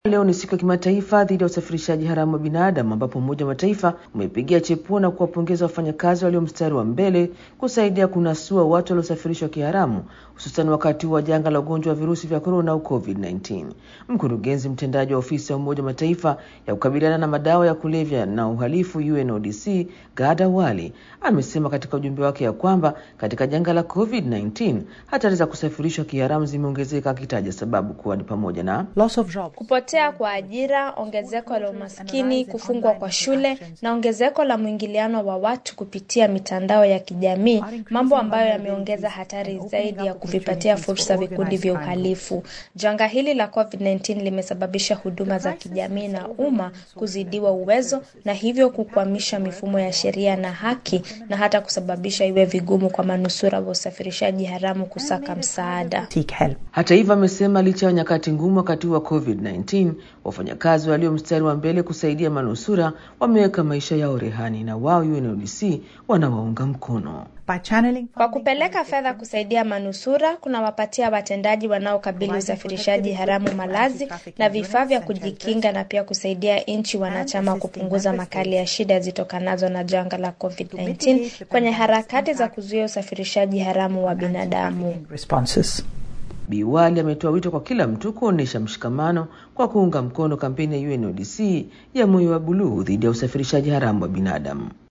Leo ni siku ya kimataifa dhidi ya usafirishaji haramu wa binadamu ambapo Umoja wa Mataifa umeipigia chepuo na kuwapongeza wafanyakazi walio mstari wa mbele kusaidia kunasua watu waliosafirishwa kiharamu hususan wakati wa janga la ugonjwa wa virusi vya korona au COVID-19. Mkurugenzi mtendaji wa ofisi ya Umoja wa Mataifa ya kukabiliana na madawa ya kulevya na uhalifu UNODC Gada Wali amesema katika ujumbe wake ya kwamba katika janga la COVID-19 hatari za kusafirishwa kiharamu zimeongezeka, akitaja sababu kuwa ni pamoja na loss of jobs, kupotea kwa ajira, ongezeko la umaskini, kufungwa kwa shule na ongezeko la mwingiliano wa watu kupitia mitandao ya kijamii, mambo ambayo yameongeza hatari zaidi ya kuvipatia fursa vikundi vya uhalifu. Janga hili la COVID-19 limesababisha huduma za kijamii na umma kuzidiwa uwezo na hivyo kukwamisha mifumo ya sheria na haki na hata kusababisha iwe vigumu kwa manusura wa usafirishaji haramu kusaka msaada. seek help. Hata hivyo, amesema licha ya nyakati ngumu wakati huu wa COVID-19, wafanyakazi walio mstari wa mbele kusaidia manusura wameweka maisha yao rehani, na wao UNODC wanawaunga mkono. By channeling Kwa kupeleka fedha kusaidia manusura, kunawapatia watendaji wanaokabili usafirishaji haramu malazi na vifaa vya kujikinga na pia kusaidia nchi wanachama kupunguza makali ya shida zitokanazo na janga la COVID-19 kwenye harakati za kuzuia usafirishaji haramu wa binadamu. responses. Biwali ametoa wito kwa kila mtu kuonyesha mshikamano kwa kuunga mkono kampeni ya UNODC ya moyo wa buluu dhidi ya usafirishaji haramu wa binadamu.